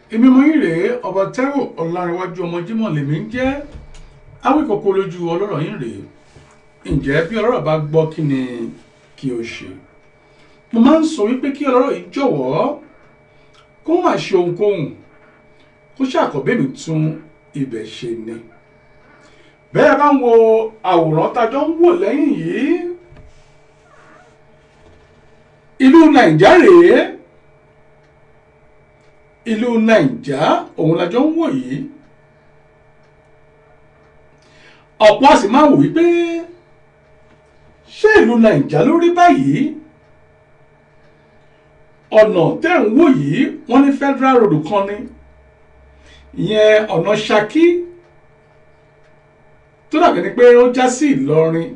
èmi mo yín rèé ọba Táíwò Ọlárẹ̀wájú ọmọ Jímọ̀ lèmi ń jẹ́ awíkòkò lójú ọlọ́rọ̀ yín rèé ǹjẹ́ bí ọlọ́rọ̀ bá gbọ́ kí ni kí o ṣe mo máa ń sọ wípé kí ọlọ́rọ̀ yìí jọ̀wọ́ kó má ṣe ohunkóhun kó ṣàkọ́bẹ́ mi tún ibẹ̀ ṣe ni bẹ́ẹ̀ bá ń wo àwòrán tájọ́ ń wò lẹ́yìn yìí ìlú nàìjà rèé ìlú nàìjà òun lájọ ń wò yìí ọ̀pọ̀ a sì máa wò wípé ṣé ìlú nàìjà ló rí báyìí ọ̀nà tẹ́ ń wò yìí wọ́n ní federal road kan ní ìyẹn ọ̀nà Ṣakí tó dàbí ni pé ó já sí Ìlọrin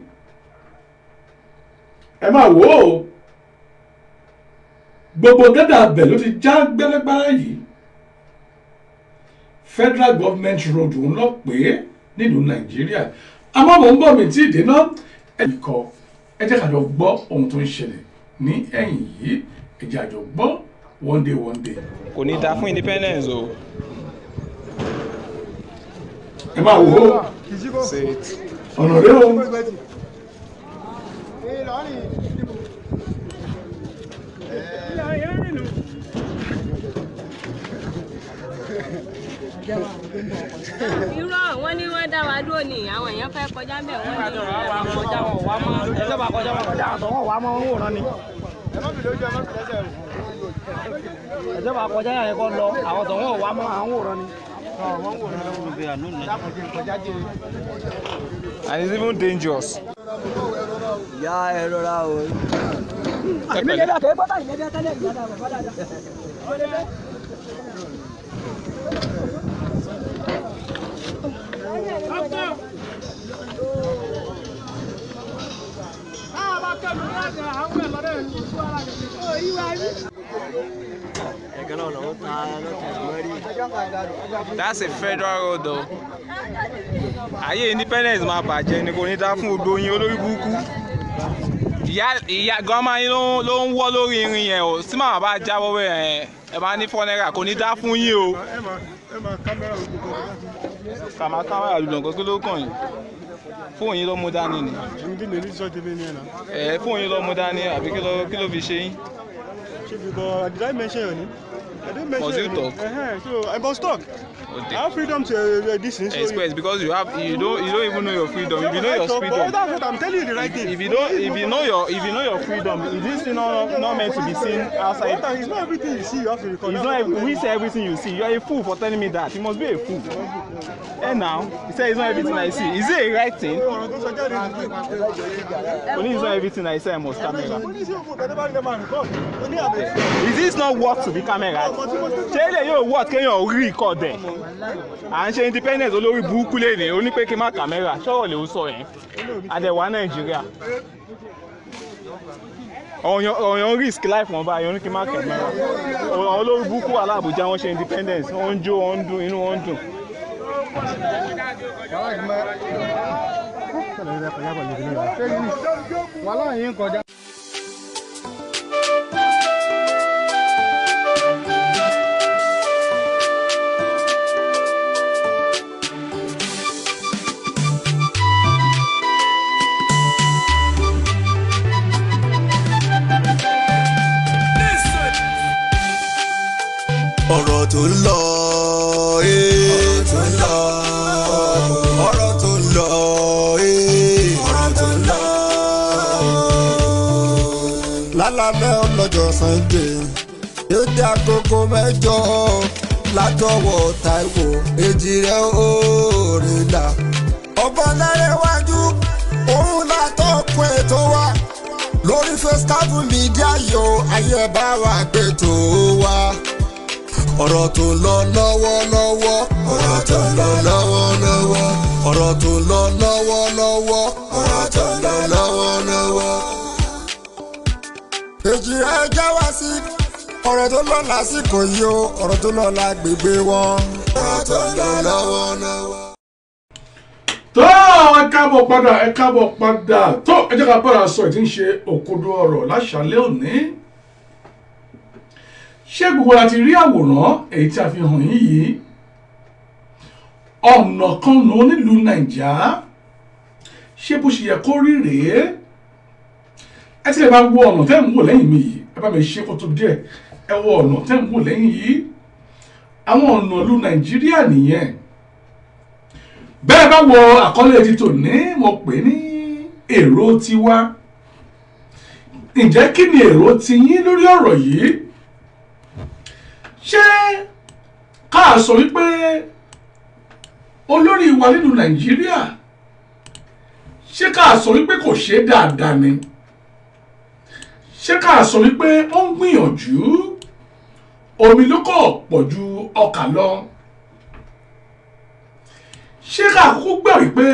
ẹ máa wò ó gbogbo gẹ́dà abẹ ló ti já gbẹ́lẹ́gbẹ́lẹ́ yìí federal government road ń lọ pé nílùú Nàìjíríà àmọ́ mò ń bọ̀ mí tí ì dénà ẹ̀yìn kọ ẹ jẹ́ ká jọ gbọ́ ohun tó ń ṣẹlẹ̀ ní ẹ̀yìn yìí ẹ jẹ́ ká jọ gbọ́ one day one day. kò ní dáa fún independence o. ẹ máa wò ó ọ̀nà rẹ o. irọ́ wọn ní wọ́n dá wa dúró ní àwọn èèyàn fẹ́ kọjá bẹ́ẹ̀ wọ́n ní kọjá wọn wá mọ́ ẹjọ́ bá kọjá wọn kọjá àtọ̀ wọn wá mọ́ wọn wòran ni. ẹjọ́ bá kọjá yẹn kọ́ lọ àwọn tó wọn wá mọ́ àwọn wòran ni. and it's even dangerous. ìyá ẹ rọra o. èmi lè dà kẹ́ bọ́tà ìyẹn dẹ́ tẹ́lẹ̀ ìyá dà bàbá dáadáa. ẹ̀kan náà lọ́wọ́ ta lọ́tẹ̀ mọ́rí. that's a federal road o. ayé independence máa bàjẹ́ ni kò ní dáa fún gbogbo yín olórí burúkú. ìyá ìyá gọ́mà yín ló ló ń wọ́ lórí irin yẹn o tí màmá bá jábọ́ bẹ́ẹ̀ ẹ̀ ẹ máa ní four naira kò ní dáa fún yín o. kàmá kámẹ́rà lùdàn kó kí ló kàn yín fóònù yín ló mú dání ni Ndi ne nisɔn tɛ ne ɲɛ na. ẹ fóònù yín ló mú dání àbí kí ló kí ló fi ṣe yín. So because did I mention your name? I didn't mention Must you your name. talk? Uh-huh. So I must talk. Okay. I have freedom to uh, this thing. So express because you have you don't you don't even know your freedom if you know your But freedom that's what I'm telling you the right thing. if you don't if you know your if you know your freedom is this thing not not meant to be seen outside Sometimes it's not everything you see you have to record. it's not every- we say everything you see you are a fool for telling me that you must be a fool and now you say it's not everything i see is it a right thing ọ̀rọ̀ tó sọ jáde ní only it's not everything i say i must camera oníṣẹ́ òkú kan tó bá rí lẹ́mọ̀ àrùkọ́ oní àbẹ̀. is this not worth to be camera ṣé ilé yóò worth kéèyàn rí record ẹ̀ à ń ṣe independence olórí burúkú lẹ́nìí ó ní pé kí n má camera ṣọ́rọ̀ lè ó sọ yẹn adẹ̀wà nàìjíríà ọ̀yàn ọ̀yàn risk life wọn báyìí oní kí n má camera àwọn olórí burúkú wà láàbújá wọn ṣe independence wọ́n ń jó wọ́n ń dùn inú wọn ń dùn. wàhálà yìí ń kọjá. ọ̀rọ̀ tó ń lọ ee. ọ̀rọ̀ tó ń lọ. ọ̀rọ̀ tó ń lọ ee. ọ̀rọ̀ tó ń lọ. lálálẹ́ ọlọ́jọ́ Sunday yóò dé agogo mẹ́jọ látọwọ́ Táíwò Èjìrẹ́ Òrìlà ọba Ọlárẹ̀wájú òun látọkùn ètò wa lórí Facetime Media yo ayé bá wa gbé tó wa ọ̀rọ̀ tó ń lọ lọ́wọ́lọ́wọ́ ọ̀rọ̀ tó ń lọ lọ́wọ́lọ́wọ́ ọ̀rọ̀ tó ń lọ lọ́wọ́lọ́wọ́ ọ̀rọ̀ tó ń lọ lọ́wọ́lọ́wọ́. èjì rẹ̀ já wá sí ọ̀rọ̀ tó lọ lásìkò yìí o ọ̀rọ̀ tó lọ lágbègbè wọn ọ̀rọ̀ tó ń lọ lọ́wọ́lọ́wọ́. tó ẹ káàbọ̀ padà ẹ káàbọ̀ padà tó ẹ jẹ́ ká bára sọ ìdí ń ṣe òkodo ọ̀rọ̀ láṣálẹ́ òní ṣé gbogbo la ti rí àwòrán èyí tí a fi hàn yín yìí ọ̀nà kan nù nílùú nàìjà ṣé bó ṣe yẹ kó rí rèé ẹ ti lè máa wo ọ̀nà tẹ́ ń wò lẹ́yìn mi yìí ẹ bá mi ṣe kó tó díẹ̀ ẹ wo ọ̀nà tẹ́ ń wò lẹ́yìn yìí àwọn ọ̀nà ìlú nàìjíríà nìyẹn bẹ́ẹ̀ bá wo àkọlé ti tòní mo pè ní èrò tiwa ǹjẹ́ kí ni èrò tiyín lórí ọ̀rọ̀ yìí ṣé ká sọ wípé olórí wa nínú nàìjíríà ṣé ká sọ wípé kò ṣe dáadáa ni ṣé ká sọ wípé ó ń gbìyànjú omi ló kọ̀ pọ̀ ju ọkà lọ ṣé ká kúkú gbà wípé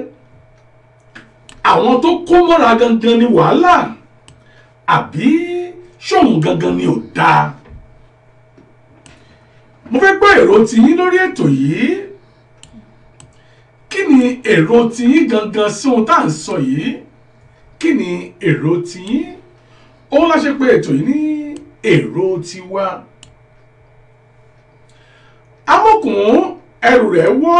àwọn tó kó mọ́ra gangan ni wàhálà àbí ṣóun gangan ni ò dáa mo fẹ́ gbọ́ èrò tiyín lórí ètò yìí kí ni èrò tiyín gangan sí ohun tá à ń sọ yìí kí ni èrò tiyín òun la ṣe pé ètò yìí ní èrò tiwa amókùn ẹrù rẹ̀ wọ́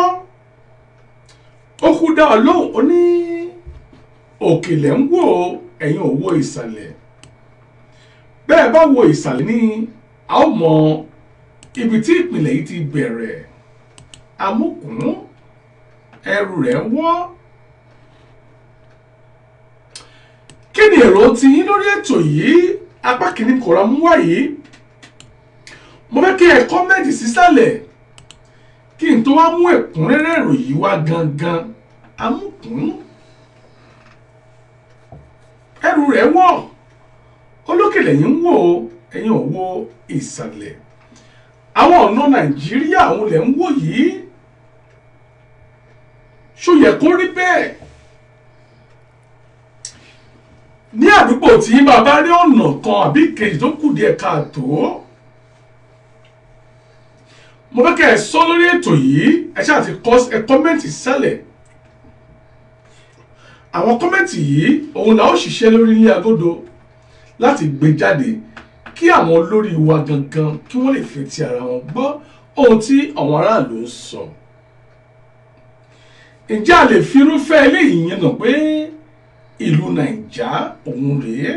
ó kú dá ọ lóhùn ó ní òkèlè ń wò ẹ̀yin ò wo ìsàlẹ̀ bẹ́ẹ̀ bá wo ìsàlẹ̀ ní a ó mọ ibi tí ìpìlẹ̀ yìí ti bẹ̀rẹ̀ amókùn ẹrù rẹ̀ wọ́ kí ni èrò ti yín lórí ètò yìí apá kìíní kọ̀ọ̀rọ̀ mú wá yìí mo fẹ́ kí ẹ kọ́mẹ́ǹtì sísàlẹ̀ kí n tó wá mú ẹ̀kúnrẹ́rẹ́ ìròyìn wá gangan amókùn ẹrù rẹ̀ wọ̀ olókèlè yìí ń wò ó ẹ̀yin ò wo ìsàlẹ̀ àwọn ọ̀nà nàìjíríà òun lẹ̀ ń wò yìí ṣó yẹ kó rí bẹ́ẹ̀ ní àdúgbò tí bàbá rí ọ̀nà kan àbí kejì tó kù díẹ̀ káàtó mo fẹ́ kẹ́ ẹ sọ lórí ètò yìí ẹ ṣáà ti kọ́ ẹ kọ́mẹ́ǹtì sẹ́lẹ̀ àwọn kọ́mẹ́ǹtì yìí òun là ó ṣiṣẹ́ lórí ilé agodo láti gbé jáde kí àwọn olórí wa gangan kí wọ́n lè fi ti ara wọn gbọ́ ohun tí àwọn aráàlú ń sọ. ǹjẹ́ a lè fi irúfẹ́ eléyìí yẹn nà pé ìlú nàìjà òun rèé?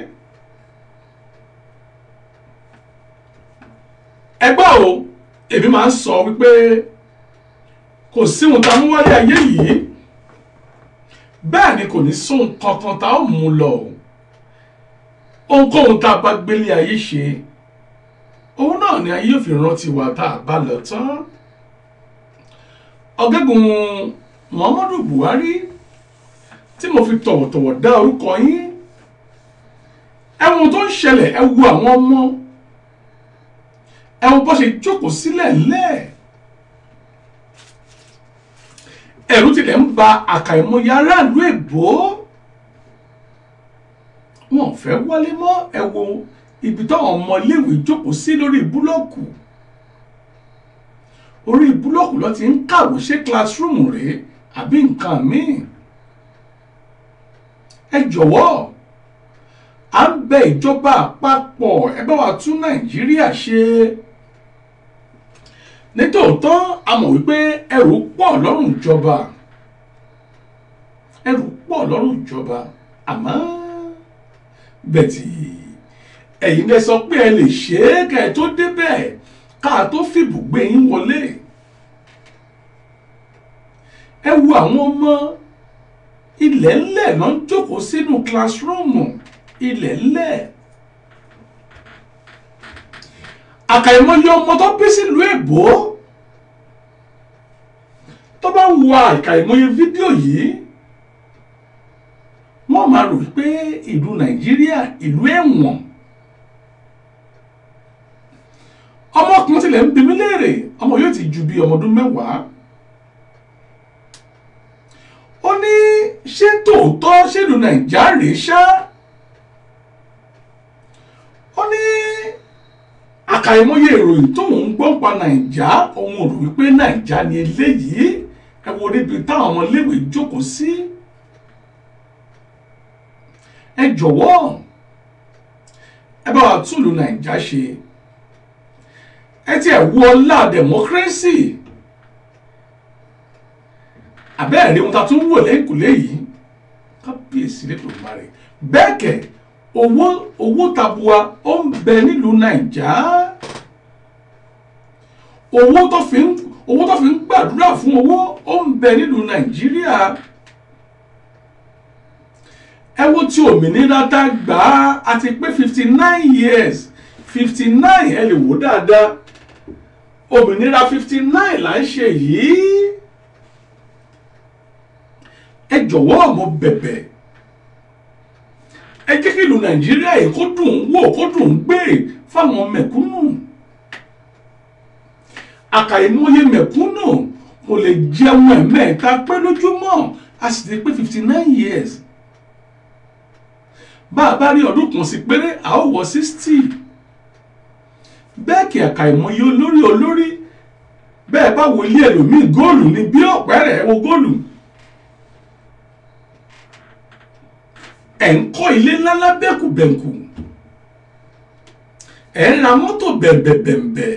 ẹgbẹ́ o èmi máa ń sọ wípé kò sí ohun tá a mú wálé ayé yìí bẹ́ẹ̀ ni kò ní sóhun kankan tá a mú lọ o ohunkóhun tá a bá gbélé ayé ṣe òun náà ni ayé yóò fi rántí wa tá a bá lọ tán ọ̀gágun muhammadu buhari tí mo fi tọ̀wọ̀tọ̀wọ̀ dá orúkọ yín ẹ̀wọ̀n tó ń ṣẹlẹ̀ ẹ wo àwọn ọmọ ẹ̀wọ̀n bó ṣe jókòó sílẹ̀ lẹ́ẹ̀ ẹ̀rù tilẹ̀ ń ba àkàìmọye aráàlú èbó wọn ò fẹ́ wálé mọ́ ẹ wo ibi táwọn ọmọ iléèwé jókòó sí lórí búlọ́ọ̀kù orí búlọ́ọ̀kù ló ti ń kàwé ṣé classroom rèé àbí nǹkan míì ẹ jọ̀wọ́ à ń bẹ ìjọba àpapọ̀ ẹ bá wa tún nàìjíríà ṣe nítòótọ́ a mọ̀ wípé ẹrù pọ̀ lọ́rùn ìjọba ẹrù pọ̀ lọ́rùn ìjọba àmọ́ bẹ̀tì ẹ̀yin lẹ sọ pé ẹ lè ṣe é kẹ́ ẹ tó débẹ̀ ká tó fìbùgbé yín wọlé ẹ wo àwọn ọmọ ilẹ̀ ńlẹ̀ náà ń jókòó sínú kílásírọ́ọ̀mù ilẹ̀ ńlẹ̀ àkàìmọye ọmọ tó bí sílùú èbó tó bá ń wo àkàìmọye fídíò yìí wọ́n máa rò wípé ìlú nàìjíríà ìlú ẹ̀wọ̀n ọmọkùnrin tilẹ̀ ń bi mí léèrè ọmọ yóò ti ju bí ọmọ ọdún mẹ́wàá ó ní ṣé tòótọ́ ṣèlú nàìjíríà rèé ṣá ó ní àkàìmọye ìròyìn tóun ń gbọ́ pa nàìjà òun rò wípé nàìjà ni eléyìí ẹ wo níbi táwọn ọmọléèwé jókòó sí ẹ jọ̀wọ́ ẹ bá wa túlù nàìjà ṣe ẹ ti ẹ̀ wo ọlá democracy àbẹ́ẹ̀rí ohun tá a tún wò lẹ́kùlé yìí kábíyèsí lẹ́tọ̀ọ́ máa rẹ̀ bẹ́ẹ̀ kẹ̀ owó owó tabua ó ń bẹ nílùú nàìjà owó tó fi ń owó tó fi ń gbàdúrà fún owó ó ń bẹ nílùú nàìjíríà ẹ wo tí òmìnira tá a gbà á àti pé fifty nine years fifty nine ẹ lè wò dáadáa òmìnira fifty nine là ń ṣe yìí ẹ jọ̀wọ́ mo bẹ̀bẹ̀ ẹ jẹ́ kí ìlú nàìjíríà yìí kó dùn ún wò kó dùn ún gbé fáwọn mẹ̀kúnnù àkàìmọye mẹ̀kúnnù kò lè jẹun ẹ̀mẹ́ta pé lójúmọ́ a sì ti pé fifty nine years bá a bá rí ọdún kan sí péré a ó wọ sixty bẹ́ẹ̀ kí àkàìmọye olórí olórí bẹ́ẹ̀ bá wo ilé ẹlòmíì góòlù ní bí ọ̀pẹ́rẹ́ wo góòlù ẹ̀ ń kọ́ ilé ńláńlá bẹ́ẹ̀kùbẹ̀ǹkù ẹ̀ ń ra mọ́tò bẹ̀m̀bẹ̀bẹ̀m̀bẹ̀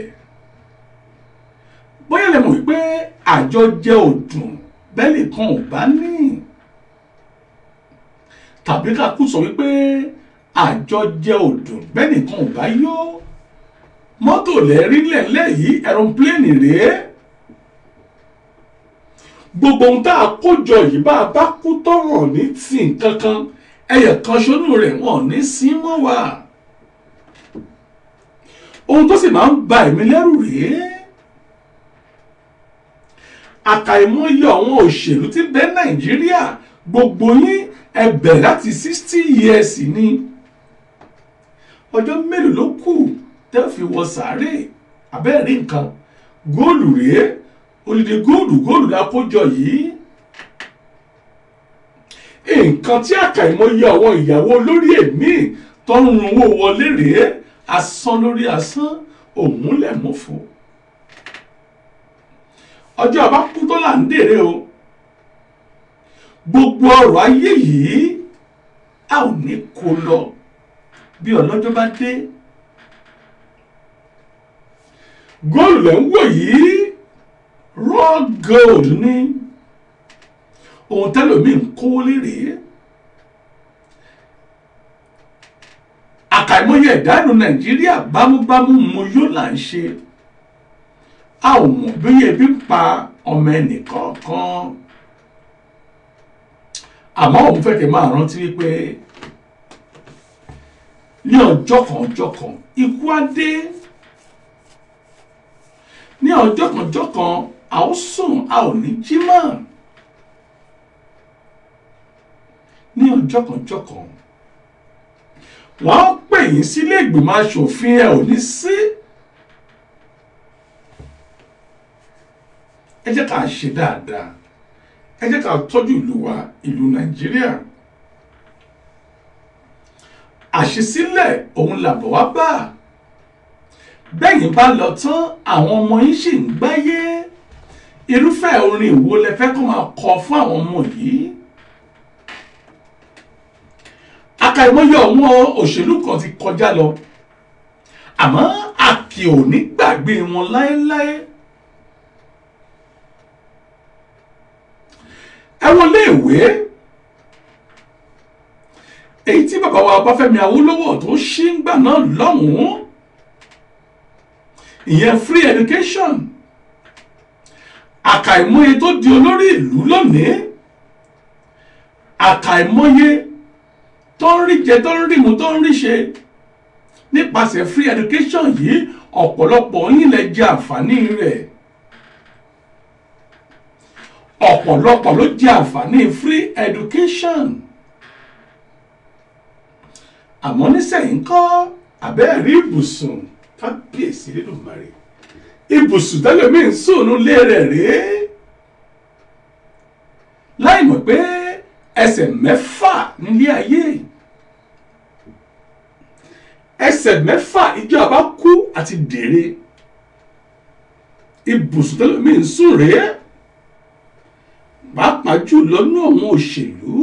bóyá lè mọ̀ wípé àjọ jẹ́ òdùn bẹ́ẹ̀lì kan ò bá ní tàbí ká kú sọ wípé àjọ jẹ́ òdùn bẹ́ẹ̀lì kan ò bá yó mọ́tò lẹ́rí lẹ́lẹ́ yìí ẹ̀rọ̀pléènì rèé gbogbo ohun tá a kó jọ yìí bá a bá kú tọ̀rọ̀ ní tì kankan ẹyẹ kan ṣonú rẹ̀ wọ́n ní sí mọ́ wa ohun tó sì máa ń ba ẹ̀mí lẹ́rù rèé àkàìmọye àwọn òṣèlú tí bẹ nàìjíríà gbogbo yín ẹ bẹ̀rẹ̀ láti sixty years ni ọjọ́ mélòó ló kù tẹ́ fi wọ sàárè abẹ́rẹ́ nǹkan góòlù rèé olùdí góòlù góòlù lápójọ yìí nǹkan tí àkàìmọye àwọn ìyàwó lórí èmi tó ń run owó wọlé rèé asán lórí asán òmúlẹ̀mọ́fọ́ ọjọ́ àbá kú tó là ń dèrè o gbogbo ọrọ̀ ayé yìí a ò ní kó lọ bí ọlọ́jọ́ bá dé góòlù lẹ́ ń wò yìí raw gold ní ohun tẹ́lòmíì ń kówó lérè àkàìmọye ẹ̀dánù nàìjíríà bámúbámú mo yóò là ń ṣe a ò mọ̀ bí ebi ń pa ọmọ ẹnìkọ̀ọ̀kan àmọ́ òun fẹ́ kẹ́ máa rántí wípé ní ọjọ́ kan ọjọ́ kan ikú á dé ní ọjọ́ kan ọjọ́ kan a ó sùn a ò ní jí mọ́ ní ọjọ́ kan ọjọ́ kan wọ́n á pè yín sílé ìgbìmọ̀ asòfin ẹ̀ ò ní sí. ẹ jẹ́ ká ṣe dáadáa ẹ jẹ́ ká tọ́jú ìlú wa ìlú nàìjíríà àṣesílẹ̀ òun làbọ̀ wá bá bẹ́yìn bá lọ tán àwọn ọmọ yín sì ń gbáyé irúfẹ́ orin ìwo lẹ fẹ́ kó máa kọ fún àwọn ọmọ yìí àkàìmọye àwọn òṣèlú kan ti kọjá lọ àmọ́ àkì ò ní gbàgbé wọn láéláé. ẹ wọlé ìwé èyí tí bàbá wa Ọbáfẹ́mi Awólọ́wọ̀ tó ṣí ń gbà náà lọ́hùn-ún ìyẹn free education àkàìmọye tó di olórí ìlú lónìí àkàìmọye tó ń rí jẹ tó ń rí mu tó ń rí ṣe nípasẹ̀ free education yìí ọ̀pọ̀lọpọ̀ yín lè jẹ àǹfààní rẹ̀ ọ̀pọ̀lọpọ̀ ló jẹ àǹfààní free education àmọ́ nísẹ̀yìn kọ́ àbẹ́ẹ̀rí ibùsùn kábíyèsí nínú mari ibùsùn tẹ́lẹ̀mí ń sùnú lé rẹ̀ rèé láì mọ̀ pé ẹsẹ̀ mẹ́fà nílé ayé ẹsẹ̀ mẹ́fà ìjọba kú àti dèrè ibùsùn tẹ́lẹ̀mí ń sùn rèé pàápàá jùlọ ní àwọn òṣèlú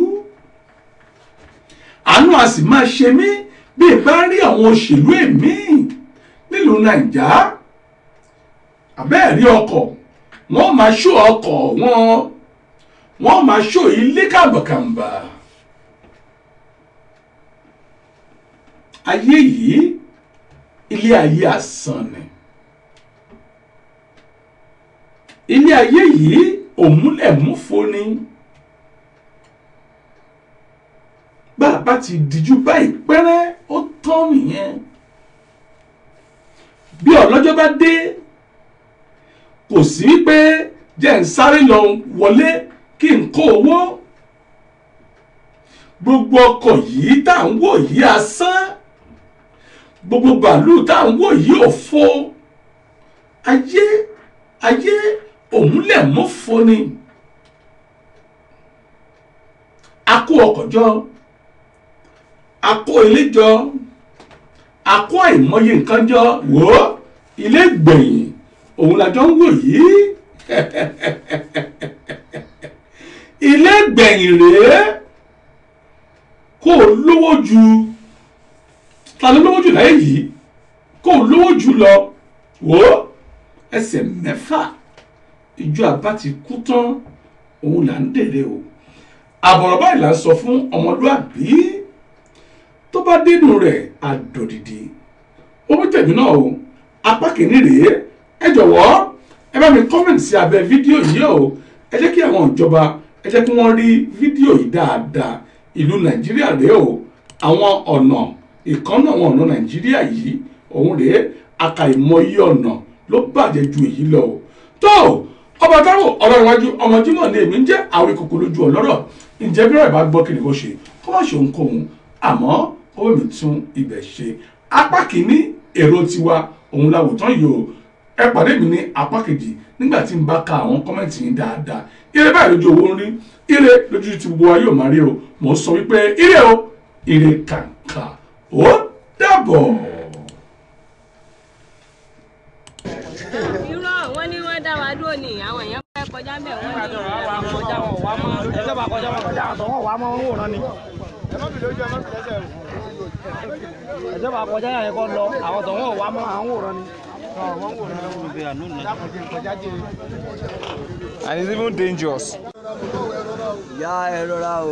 àánú a sì máa ṣe mí bí ẹ bá rí àwọn òṣèlú èmi nílùú nàìjà àbẹ́ẹ̀rí ọkọ̀ wọ́n máa ṣó ọkọ̀ wọn wọ́n máa ṣó ilé kàmbàkàmbà ayé yìí ilé ayé asán ni ilé ayé yìí òmúlẹ̀múfo ni bá a bá ti díjú báyìí pẹ́rẹ́ ó tán nìyẹn bí ọlọ́jọ́ bá dé kò sí pé jẹ́ ń sáré lọ wọlé kí n kó owó gbogbo ọkọ̀ yìí tá à ń wò yìí asán gbogbo bàálù tá à ń wò yìí òfo ayé ayé òmúlẹ̀mọ́fo ni a kó ọkọ̀ jọ a kó ilé jọ a kó àìmọye nǹkan jọ wò ó ilé gbẹ̀yìn òun làjọ ń wò yìí ilé gbẹ̀yìn rèé kó o lówó ju ta ló lówó jù láyé yìí kó o lówó jù lọ wò ó ẹsẹ̀ mẹ́fà ìjọ àbá ti kú tán òun là ń dèrè o àbọ̀rọ̀ báyìí là ń sọ fún ọmọlúàbí tó bá dénú rẹ̀ àdòdìdì owó tẹ̀mí náà o apá kìíní rèé ẹ jọ̀wọ́ ẹ bá mi kọ́mẹ̀ntì sí abẹ́ fídíò yìí o ẹ jẹ́ kí àwọn ìjọba ẹ jẹ́ kí wọ́n rí fídíò yìí dáadáa ìlú nàìjíríà rèé o àwọn ọ̀nà ìkànnà àwọn ọ̀nà nàìjíríà yìí òun rèé àkàìmọye ọ̀nà ló bàjẹ́ ju èyí lọ o tó ọba táwọn ọ̀rọ̀ iwájú ọmọ Jímọ̀ ni èmi ń jẹ́ àwọn ìkòkò lójú ọlọ́rọ̀ ǹjẹ́ bí ọ̀rẹ́ bá gbọ́ kí ni kò ṣe kó má ṣe ohunkóhun àmọ́ owó mi tún ibẹ̀ ṣe apá kìíní èrò tiwa òun la wò tán yìí o ẹ pàdé mi ní apá kejì nígbà tí n bá ka àwọn kọ́mẹ́ǹtì yín dáadáa ire báyìí lójú owó ń rí ire lójú ti gbogbo wa yóò máa rí o mò ń sọ wípé ire o ire kàǹkà ó dàbọ̀. irọ́ wọn ní wọ́n dá wa dúró ní àwọn èèyàn fẹ́ kọjá ń bẹ̀ wọ́n ní kọjá wọn wá mọ́ ẹjọ́ bá kọjá wọn kọjá àtọ̀ wọn wá mọ́ wọn wòran ni. ẹjọ́ bá kọjá yẹn kọ́ lọ àwọn tó wọn wá mọ́ àwọn wòran ni. and it's even dangerous. ìyá ẹ rọra o.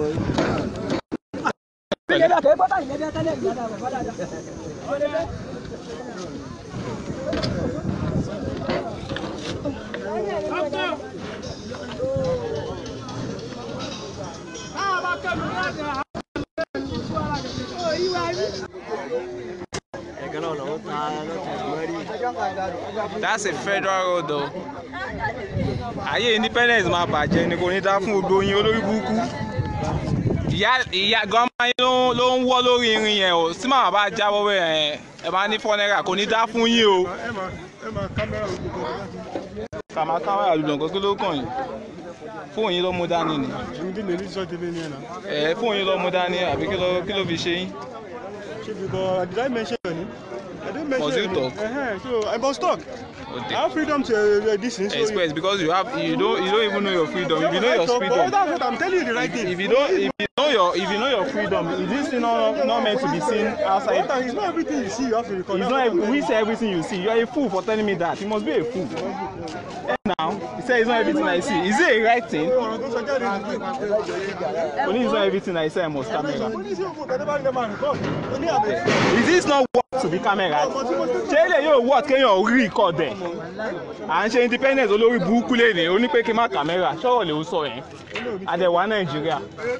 ẹ̀kan náà lọ́wọ́ ta lọ́tẹ̀ mọ́rí. that's a federal road o ayé independence máa bàjẹ́ ni kò ní dá fún gbogbo yín olórí burúkú ìyá ìyá gọ́mà yín ló ń- ló ń wọ́ lórí irin yẹn o tí màmá bá jábọ́ bẹ́ẹ̀ ẹ̀ ẹ̀ máa ní fọ́nẹ́rà kò ní dá fún yín o. ẹ máa ẹ máa kámẹ́rà gbogbo kan. kàmá kámẹ́rà lùdọ̀ nǹkan kí ló kàn yín fóònù yín ló mú dání ni èmi dín lè ní sọ́ọ́ délé ní ẹ̀ náà. ẹ̀ fóònù yín ló mú dání àbí kí ló kí ló fi ṣe yín. ṣé because did I mention your name? I didn't mention Must you your name. talk? Uh-huh. So I must talk. Oh, I have freedom to uh, uh, this thing. So express because you have you don't you don't even know your freedom if you know your But freedom that's what I'm telling you the right thing. if you don't if you know your if you know your freedom is this thing not not meant to be seen outside It's not everything you see you have to record. it's That's not what I'm we telling say everything you see you are a fool for telling me that you must be a fool and now you say it's not everything i see is it a right thing you. ọ̀rọ̀ tó sọ jáde nìyí. only it's not everything i say i must camera Oníṣẹ́ òkú kẹ́tẹ́ bá ń lè máa record. Ó ní àbẹ̀. is this not worth to be camera ṣé ilé yóò worth kéèyàn rí record ẹ̀ à ń ṣe independence olórí burúkú lè ní oní pé kí n má camera ṣọ́rọ̀ lè ó sọ yẹn àdẹ̀wà nàìjíríà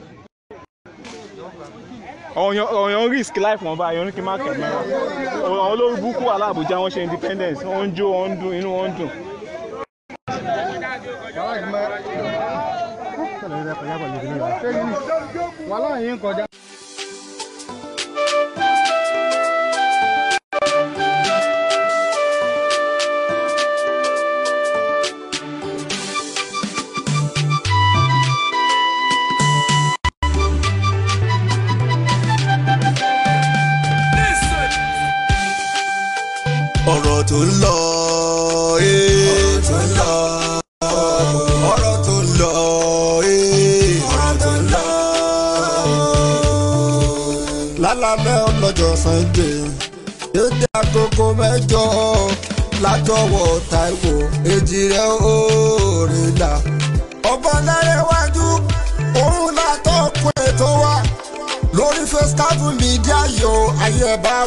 ọ̀yàn ọ̀yàn risk life wọn báyìí oní kí n má camera àwọn olórí burúkú wà láàbújá wọn ṣe independence wọn ń jó wọn ń dùn inú wọn ń dùn. wàhálà yín kọjá. ọ̀rọ̀ tó ń lọ ee tó ń lọ ọ̀rọ̀ tó ń lọ ee ọ̀rọ̀ tó ń lọ. lálàbẹ̀ ọlọ́jọ́ Sunday yóò dé àkókò mẹ́jọ látọwọ́ taiwo èjì rẹ̀ òòrè là ọba lárẹ̀wájú òun látọkùn ètò wa lórí facetime media yo ayé bá